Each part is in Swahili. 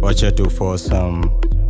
wacha tu for some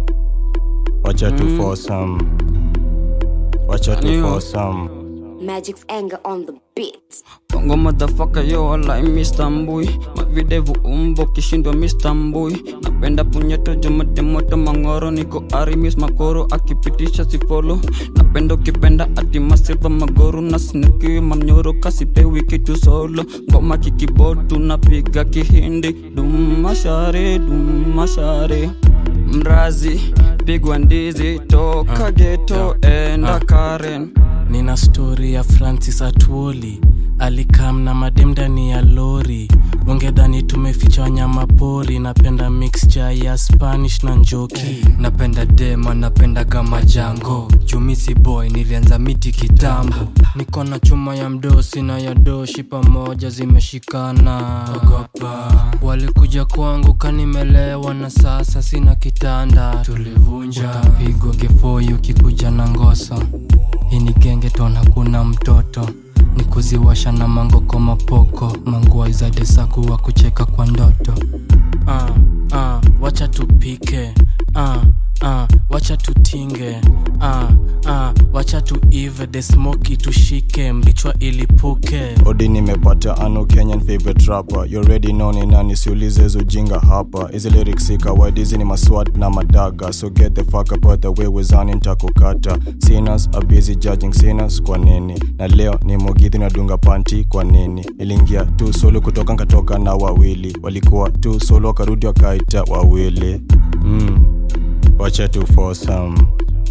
wacha tu for some wacha tu for some Magic's anger on the beat. Bongo motherfucker yo like Mr. Mbui Mavidevu umbo kishindwa Mr. Mbui Napenda punyeto jumade moto mangoro Niko arimis makoro akipitisha sifolo Napenda ukipenda ati masilva magoru Na sinikiwi mamnyoro kasipewi kitu solo Ngoma kikibodu napiga kihindi Dumashare dumashare Mrazi pigwa ndizi toka geto enda Karen nina stori ya francis atuoli alikam na madem ndani ya lori ungedhani tumeficha wanyama pori napenda mixture ya spanish na njoki napenda dema napenda kama jango jumisi boy nilianza miti kitambo niko na chuma ya mdosi na ya doshi pamoja zimeshikana ogopa walikuja kwangu kanimelewa na sasa sina kitanda tulivunja utapigwa kefoi ukikuja na ngoso hii ni genge tona kuna mtoto ni kuziwasha na mangoko mapoko mangua za desaku wa kucheka kwa ndoto uh, uh, wacha tupike uh, uh, wacha tutinge uh, uh, wacha tuive the smoki tushike mbichwa ilipuke odi nimepata ano kenyan favorite rapper you already know ni nani siulize hizo jinga hapa hizi lyrics si kawaida hizi ni maswat na madaga so get the fuck up out the way wezani ntakukata sinners are busy judging sinners kwa nini na leo ni mogithi nadunga panti kwa nini iliingia tu solo kutoka nkatoka na wawili walikuwa tu solo wakarudi wakaita wawili mm. wacha tu for some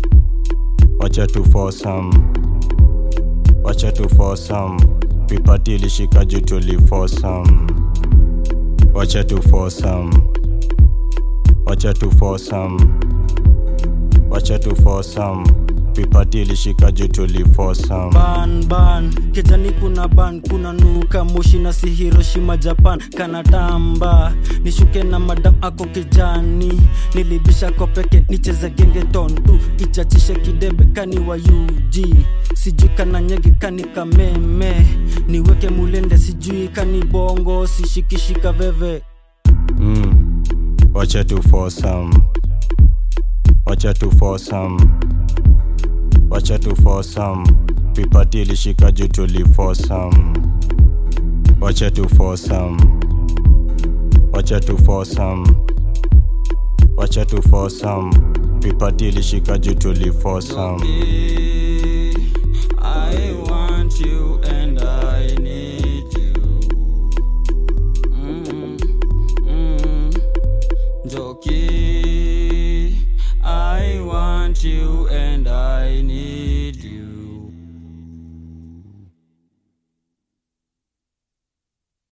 wacha tu for some wacha tu for some vipati ilishika juu tuli for some wacha tu for some wacha tu for some wacha tu for some vipati ilishika juu tuli for some ban ban kijani kuna ban kuna nuka moshi na si hiroshima japan kanatamba nishuke na madam ako kijani nilibisha kwa peke nicheze genge tontu ichachishe kidebe kani wa ug sijui kana nyege kani kameme niweke mulende sijui kani bongo sishikishika veve mm. wacha tu for some wacha tu for some wacha tu for some vipati ilishika juu tuli for some wacha tu for some wacha tu for some wacha tu for some vipati ilishika juu tuli for some I want you and I need you. Mm, mm, Joki.